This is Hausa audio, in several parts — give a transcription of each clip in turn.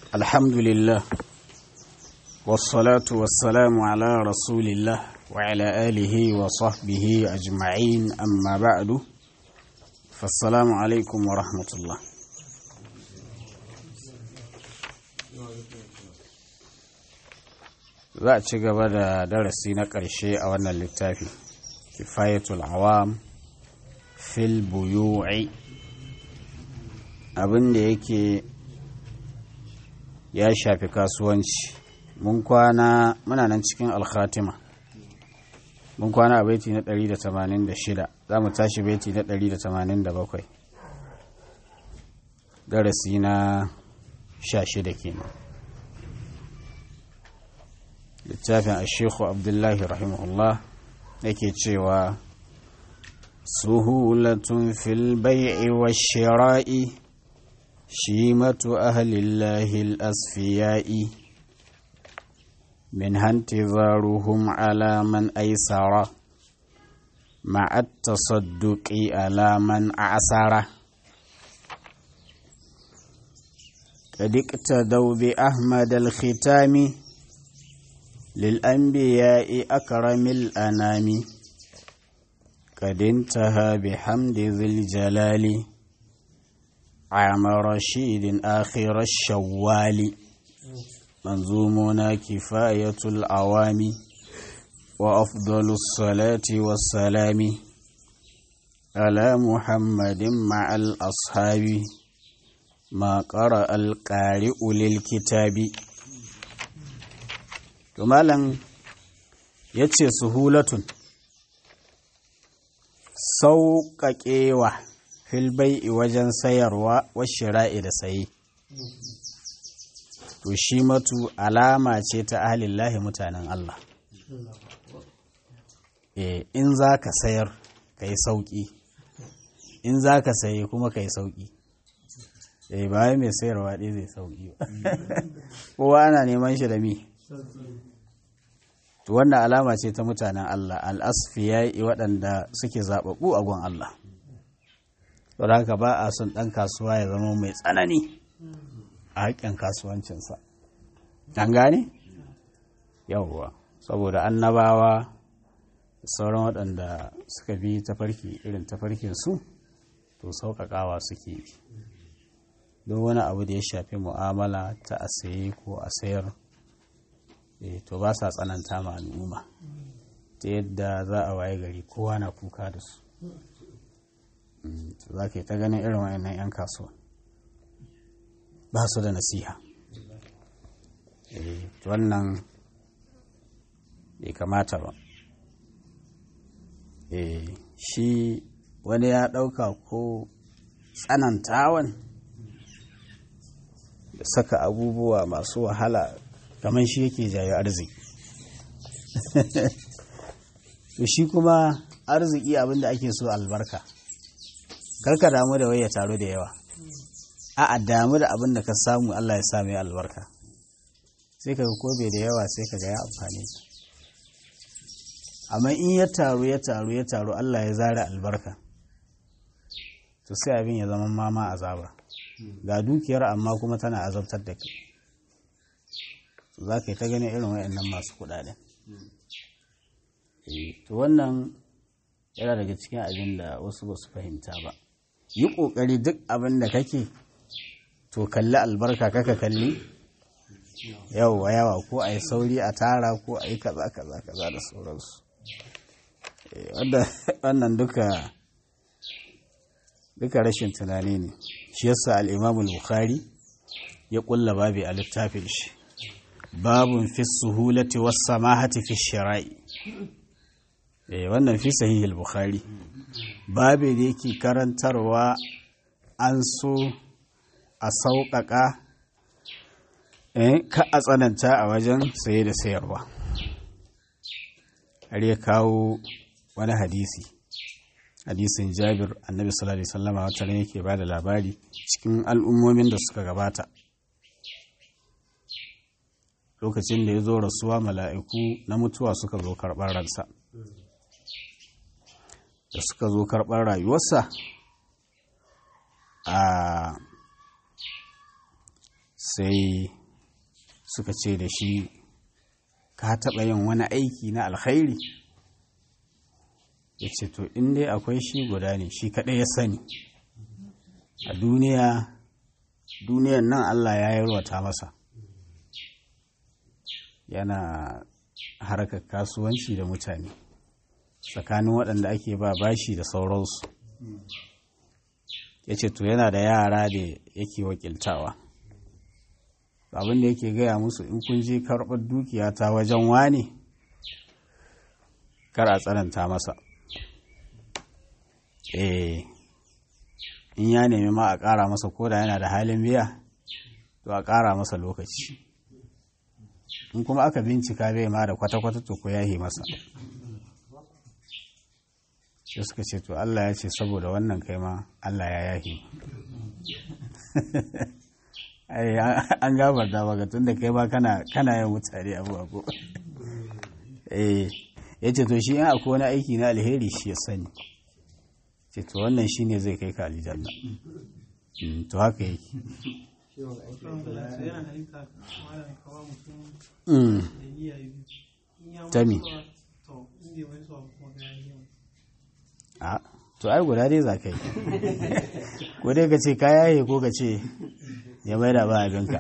الحمد لله والصلاة والسلام على رسول الله وعلى آله وصحبه أجمعين أما بعد فالسلام عليكم ورحمة الله za a ci gaba da darasi na ƙarshe a wannan littafi kifayatul awam fil buyu'i abin da yake ya shafi kasuwanci mun kwana muna nan cikin alkhatima mun kwana a baiti na 186 za mu tashi baiti na 187 darasi na 16 kenan littafin ashekhu abdullahi rahimahullah yake cewa suhulatun fil bai'i wa shira'i shimatu ahlillahi al-asfiya'i min hantizaruhum ala man aisara ma'a tasadduqi ala man a'sara قد اقتدوا بأحمد الختام للأنبياء أكرم الأنام قد انتهى بحمد ذي الجلال عام رشيد آخر الشوال منظومنا كفاية العوام وأفضل الصلاة والسلام على محمد مع الأصحاب ما قرأ القارئ للكتاب to malam ya ce suhulatun sauƙaƙewa filbai wajen sayarwa shira'i da saye to shi matu alama ce ta ahalillahi mutanen Allah e, in za ka sayar ka yi sauƙi in za ka saye kuma ka yi sauƙi e, ba mai sayarwa ɗaya zai sauƙi ba kowa ana neman shi da mi to wannan alama ce ta mutanen Allah al'asfiyai waɗanda suke zaɓaɓɓu a gun Allah don haka ba a son ɗan kasuwa ya zama mai tsanani a haƙƙin kasuwancinsa an gane? yawwa saboda annabawa sauran waɗanda suka bi tafarki irin tafarkinsu to sauƙaƙawa suke yi don wani abu da ya shafi mu'amala ta a saye ko a sayar to ba sa tsananta ma al'umma ta yadda za a waye gari kowa na kuka da su za ka yi ta ganin irin wayannan 'yan kasuwa ba su da nasiha wannan bai kamata ba shi wani ya ɗauka ko tsanantawan da saka abubuwa masu wahala kamar shi yake jayo arziki to shi kuma arziki abinda ake so albarka karka damu da waya taro da yawa a damu da abin da ka samu Allah ya sa mai albarka sai ka ko bai da yawa sai ka ga ya amfani amma in ya taru ya taru ya taru Allah ya zara albarka to sai abin ya zama mama azaba ga dukiyar amma kuma tana azabtar da kai za ka yi ta ganin irin wayannan masu kudaden to wannan yana daga cikin abin da wasu ba su fahimta ba yi ƙoƙari duk abin da kake to kalli albarka kaka kalli yawa yawa ko a yi sauri a tara ko a yi kaza kaza kaza da sauransu wannan duka duka rashin tunani ne shi yasa al'imamul bukhari ya ƙulla babi a littafin shi babun fi suhulati was samahati fi shira'i eh wannan fi sahihul bukhari babe da yake karantarwa an so a sauƙaƙa eh ka a tsananta a wajen saye da sayarwa har ya kawo wani hadisi hadisin jabir annabi sallallahu alaihi wasallama wata ne yake ba da labari cikin al'ummomin da suka gabata lokacin da ya zo rasuwa mala'iku na mutuwa suka zo karɓar ransa da suka zo karɓar rayuwarsa a sai suka ce da shi ka taɓa yin wani aiki na alkhairi ya ce to in dai akwai shi guda ne shi kaɗai ya sani a duniya duniyan nan Allah ya yarwata masa yana harkar kasuwanci da mutane tsakanin waɗanda ake ba bashi da sauransu ya ce to yana da yara da yake wakiltawa abin da yake gaya musu in kun je karɓar dukiya ta wajen wane kar a tsananta masa eh in ya nemi ma a ƙara masa koda yana da halin biya to a ƙara masa lokaci in kuma aka bincika bai ma da kwata-kwata to ko yahi masa sai suka ce to Allah ya ce saboda wannan kai ma Allah ya yahi an gabarta maka tun da kai ma kana yin mutane abu abu eh ya ce to shi in akwai wani aiki na alheri shi ya sani ce to wannan shi ne zai kai ka aljanna to haka yake tami a to ai guda dai za ka yi ko dai ka ce ka yaye ko ka ce ya mai da ba abinka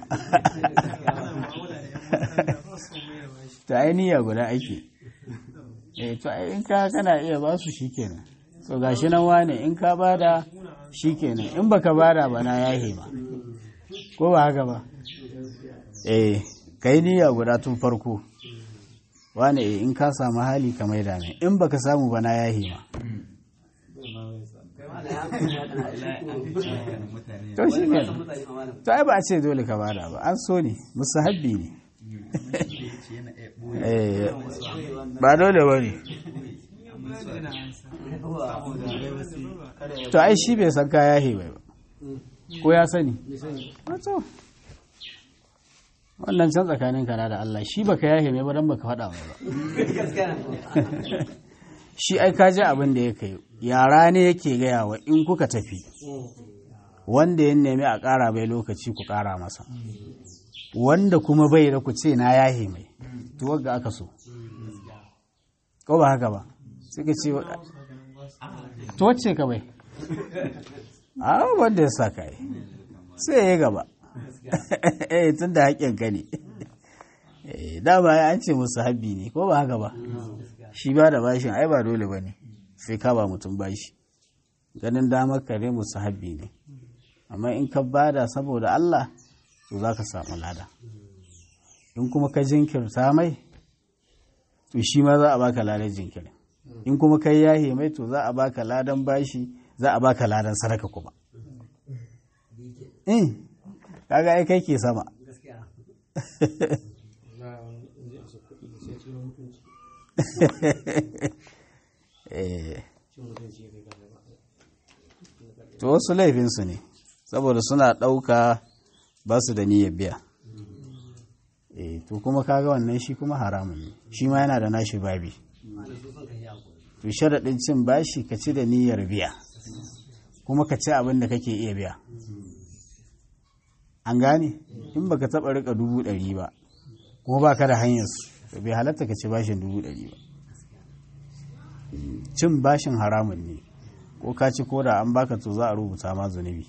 ta ai niyya guda ake eh to ai in ka kana iya ba su shikenan so gashi nan wane in ka bada shikenan in baka bada ba na yahe ma ko ba haka ba eh kai niyya guda tun farko wane in ka samu hali ka maida ne in baka samu ba na yahe ma to shi ke to ai ba a ce dole ka bada ba an so ne musu habbi ne ba dole ba ne to ai shi bai san kaya he bai ba ko ya sani wato wannan can tsakanin kana da Allah shi baka yahe mai ba dan baka faɗa mai ba shi ai ka ji abin da ya kai yara ne yake gaya wa in kuka tafi wanda ya nemi a ƙara bai lokaci ku ƙara masa wanda kuma bai da ku ce na yahe mai to ga aka so ko ba haka ba sai ka ce to wacce ka bai a wanda ya sa ka yi sai ya gaba eh tun da haƙƙin ka ne dama an ce musu habbi ne ko ba haka ba shi ba da bashin ai ba dole ba ne sai ka ba mutum bashi ganin damar kare musu habbi ne amma in ka bada saboda Allah to za ka samu lada in kuma ka jinkirta mai to shi ma za a baka ladan jinkirin in kuma kai yahe mai to za a baka ladan bashi za a baka ladan sadaka kuma in kaga ai kai ke sama to wasu laifinsu ne saboda suna ɗauka ba su da niyyar biya to kuma kaga wannan shi kuma haramun ne shi ma yana da nashi babi to sharaɗin cin bashi ka ci da niyyar biya kuma ka ci abin da kake iya biya an gane in baka taɓa rika dubu ɗari ba kuma baka da hanyar su bai halatta ka ci bashin dubu ɗari ba cin bashin haramun ne ko ka ci ko da an baka to za a rubuta ma zunubi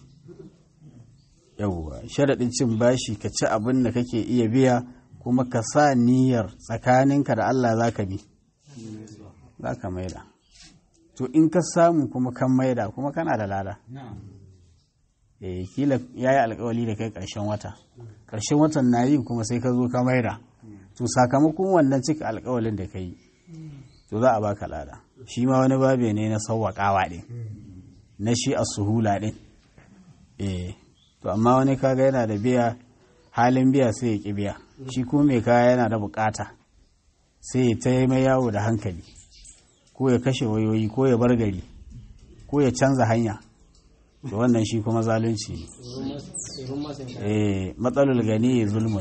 yauwa sharaɗin cin bashi ka ci abin da kake iya biya kuma ka sa niyyar tsakaninka da Allah za ka bi za ka maida to in ka samu kuma kan maida kuma kana da lada eh kila ya yi alkawali da kai ƙarshen wata ƙarshen watan na yi kuma sai ka zo ka maida to sakamakon wannan cika alkawalin da ka yi to za a baka lada shi ma wani babe ne na sauwaƙawa ɗin na shi a suhula ɗin eh to amma wani kaga yana da biya halin biya sai ya ƙi biya shi kuma mai kaya yana da bukata sai ya ta mai yawo da hankali ko ya kashe wayoyi ko ya bar gari ko ya canza hanya da wannan shi kuma zalunci ne eh matsalul gani zulmut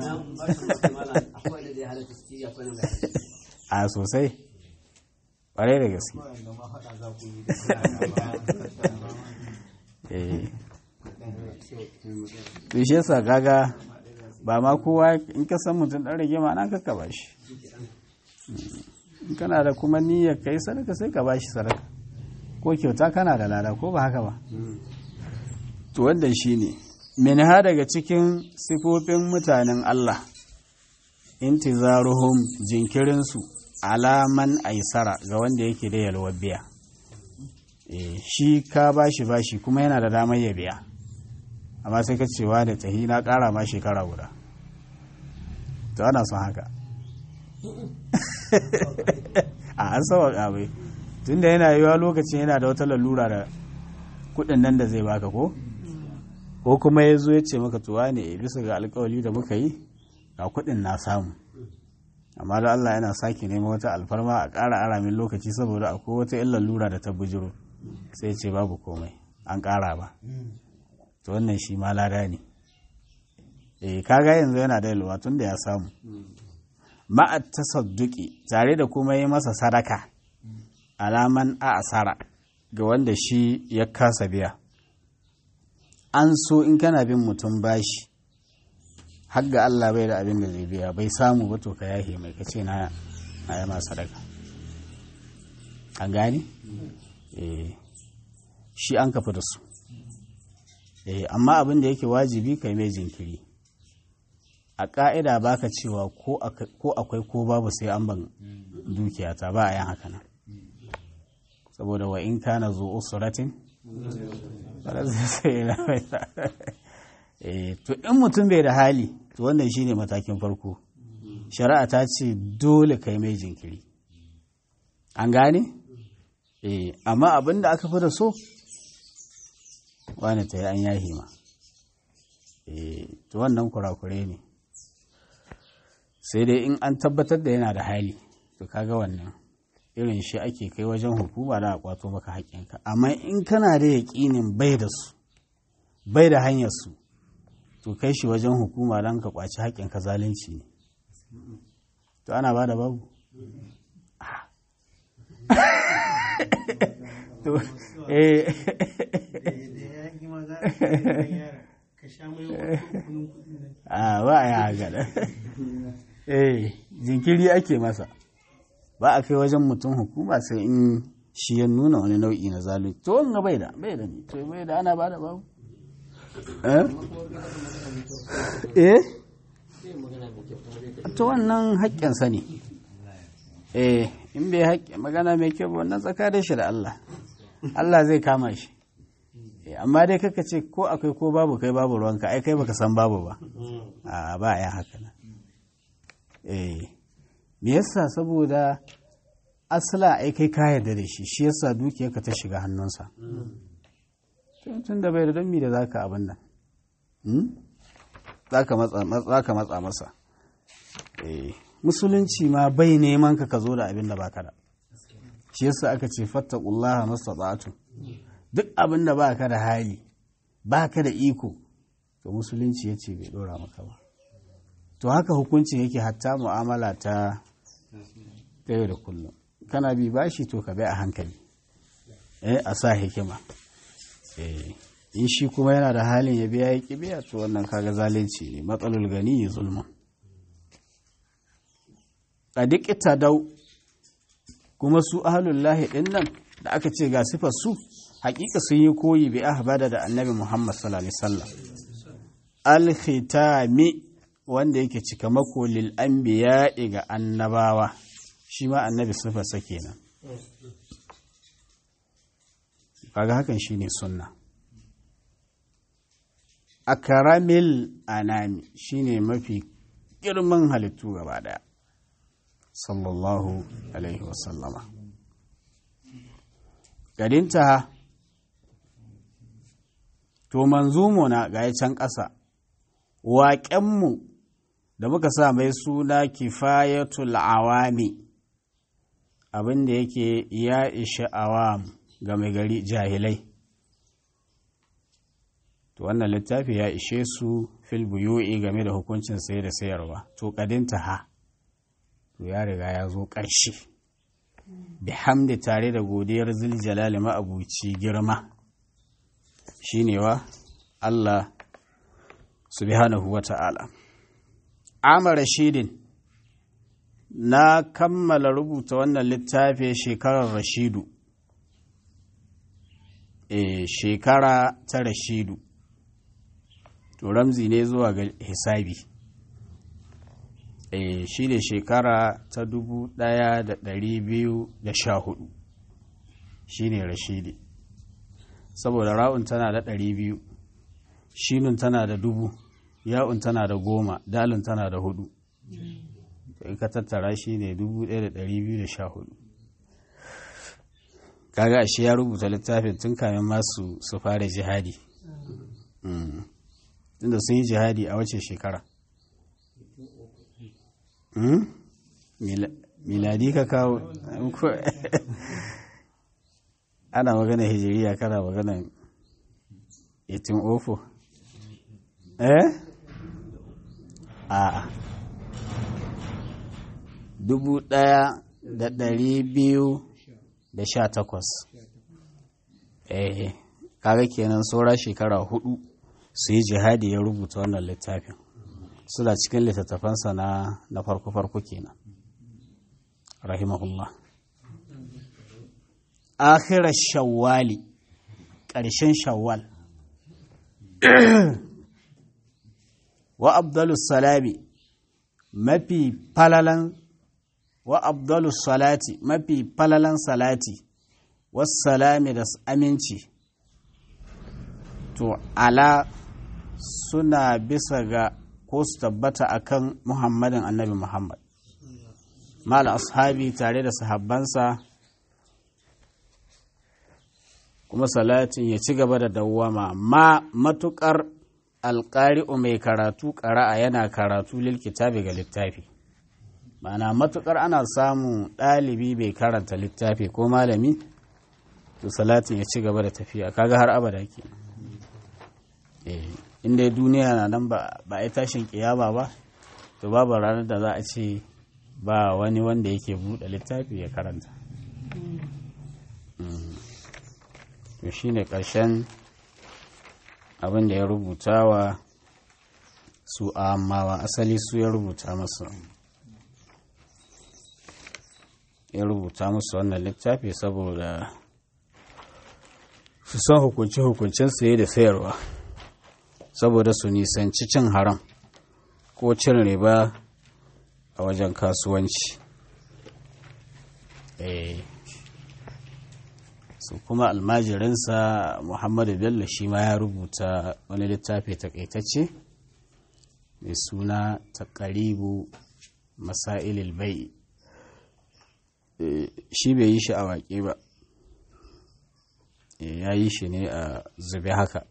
a sosai ƙwarai da gaske eh to shi yasa gaga ba ma kowa in ka san mutum dan rage ma nan ka ba shi in kana da kuma niyyar kai sadaka sai ka bashi sadaka ko kyauta kana da lada ko ba haka ba to wannan shine minha daga cikin sifofin mutanen Allah intizaruhum jinkirinsu alaman aisara ga wanda yake da yalwar biya shi ka bashi bashi kuma yana da damar ya biya amma sai ka cewa da tahi na kara ma shekara guda to ana son haka a an sawa bai tunda yana yiwa lokacin yana da wata lalura da kudin nan da zai baka ko ko kuma ya zo ya ce maka tuwa ne bisa ga alkawali da muka yi ga kudin na samu amma da Allah yana sake nema wata alfarma a ƙara aramin lokaci saboda akwai wata yin lalura da ta bujiro sai ce babu komai an ƙara ba to wannan shi ma lada ne eh kaga yanzu yana da yalwa tun da ya samu ma'at tasadduki tare da kuma yi masa sadaka alaman a asara ga wanda shi ya kasa biya an so in kana bin mutum bashi har ga Allah bai da abin da zai biya bai samu ba to ka yahe mai kace na na yi masa sadaka an gani eh shi an kafa da su eh amma abin da yake wajibi kai mai jinkiri a ƙa'ida ba ka cewa ko akwai ko babu sai an ban dukiyata ba a yin haka nan saboda wa in kana zo usratin to in mutum bai da hali to wannan shine matakin farko shari'a ta ce dole kai mai jinkiri an gane eh amma abin da aka fi da so wani ta yi an yahi ma eh to wannan kurakure ne sai dai in an tabbatar da yana da hali to kaga wannan irin shi ake kai wajen hukuma da a kwato maka haƙƙinka amma in kana da yaƙinin bai da su bai da hanyar su to kai shi wajen hukuma don ka kwaci haƙƙinka zalunci ne to ana ba da babu to eh a ba a yi haka eh jinkiri ake masa ba a kai wajen mutum hukuma sai in shi ya nuna wani nau'i na zalunci to wanga bai da bai da ni to bai da ana ba da babu eh to wannan haƙƙinsa ne eh in bai haƙƙi magana mai kyau wannan tsakanin shi da Allah Allah zai kama shi amma dai kaka ce ko akwai ko babu kai babu ruwanka ai kai baka san babu ba a ba ya haka nan eh me yasa saboda asala ai kai ka yarda da shi shi yasa dukiyarka ta shiga hannunsa tun da bai da don mi da zaka abin nan zaka matsa matsa masa eh musulunci ma bai neman ka ka zo da abin da baka da shi yasa aka ce fattaqullaha mastata'tu duk abin da baka da hali baka da iko to musulunci ya ce bai dora maka ba to haka hukuncin yake hatta mu'amala ta ta yau da kullum kana bi bashi to ka bai a hankali eh a sa hikima eh in shi kuma yana da halin ya biya ya biya to wannan kaga zalunci ne matsalul gani zulmun a duk dau kuma su ahalullahi ɗin nan da aka ce ga sifar su hakika sun yi koyi bi ahbada da annabi Muhammad sallallahu alaihi wasallam al-khitami wanda yake cika mako lil anbiya ga annabawa shi ma annabi sifar sa kenan kaga hakan shine sunna akaramil anami shine mafi girman halittu gaba daya sallallahu alaihi wasallama garinta to manzumo na ga can ƙasa waƙenmu da muka sa mai suna kifayatul awami abin da yake ya isha awam ga mai gari jahilai to wannan littafi ya ishe su fil buyu'i game da hukuncin saye da sayarwa to kadinta ha to ya riga ya zo ƙarshe bihamdi tare da godiyar ziljalali ma'abuci girma shine wa Allah subhanahu wa ta'ala Amar Rashidin na kammala rubuta wannan littafi shekarar Rashidu e shekara ta Rashidu to ramzi ne zuwa ga hisabi e shi ne shekara ta dubu ɗaya da ɗari biyu da sha hudu shi ne Rashidi saboda ra'un tana da ɗari biyu shinun tana da dubu ya'un tana da goma dalin tana da hudu in ka tattara shi ne 1214 kaga ashe ya rubuta littafin tun kamin masu su fara jihadi tunda sun yi jihadi a wace shekara miladi ka kawo ana magana hijiriya kana magana 1804 eh a dubu ɗaya da ɗari biyu da sha takwas eh kaga kenan saura shekara hudu su yi jihadi ya rubuta wannan littafin suna cikin littattafansa na na farko-farko kenan rahimahullah akhirar shawwali ƙarshen shawwal wa abdulus salami mafi falalan wa abdulus salati mafi falalan salati wassalami da aminci to ala suna bisa ga ko su tabbata akan muhammadin annabi muhammad mal ashabi tare da sahabbansa kuma salatin ya ci gaba da dawwama ma matukar alƙari'u mai karatu ƙara'a yana karatu lil kitabi ga littafi ma'ana matukar ana samun ɗalibi bai karanta littafi ko malami to salatin ya ci gaba da tafiya kaga har abada ke inda duniya na nan ba a yi tashin kiyama ba to babu ranar da za a ce ba wani wanda yake buɗe littafi ya karanta to shine ƙarshen abin da ya rubuta wa su amawa asali su ya rubuta masu ya rubuta musu wannan littafi saboda su san hukunce-hukuncen saye da sayarwa saboda su nisanci cin haram ko cin riba a wajen kasuwanci su kuma almajirinsa muhammadu bello shi ma ya rubuta wani littafi takaitacce mai suna takaribu masailil bai shi bai yi shi a waƙe ba ya yi shi ne a zube haka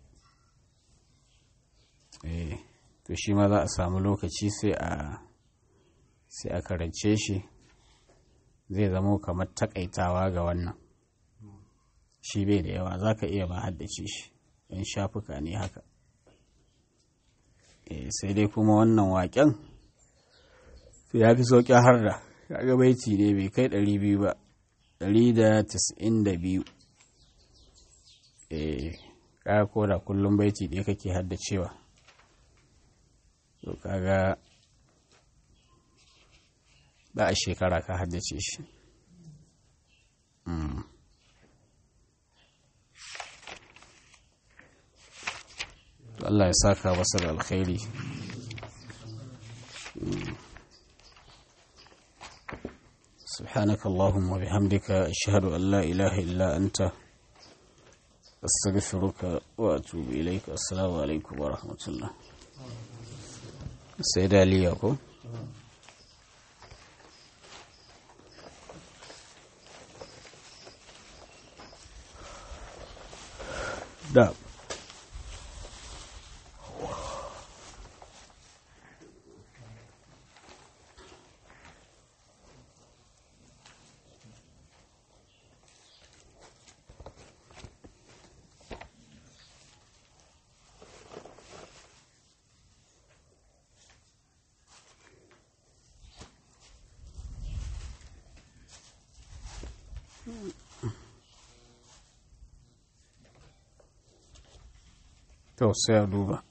to shi ma za a samu lokaci sai a sai a karance shi zai zama kamar takaitawa ga wannan shi bai da yawa za ka iya ba haddace shi yan shafuka ne haka sai dai kuma wannan waƙen ya fi sauƙi har da kaga baiti ne bai kai 200 ba 192 eh kaga ko da kullum baiti ɗaya kake haddacewa to kaga ba a shekara ka haddace shi Allah ya saka masa da alkhairi سبحانك اللهم وبحمدك أشهد أن لا إله إلا أنت أستغفرك وأتوب إليك السلام عليكم ورحمة الله سيدة ليكم da to sai a duba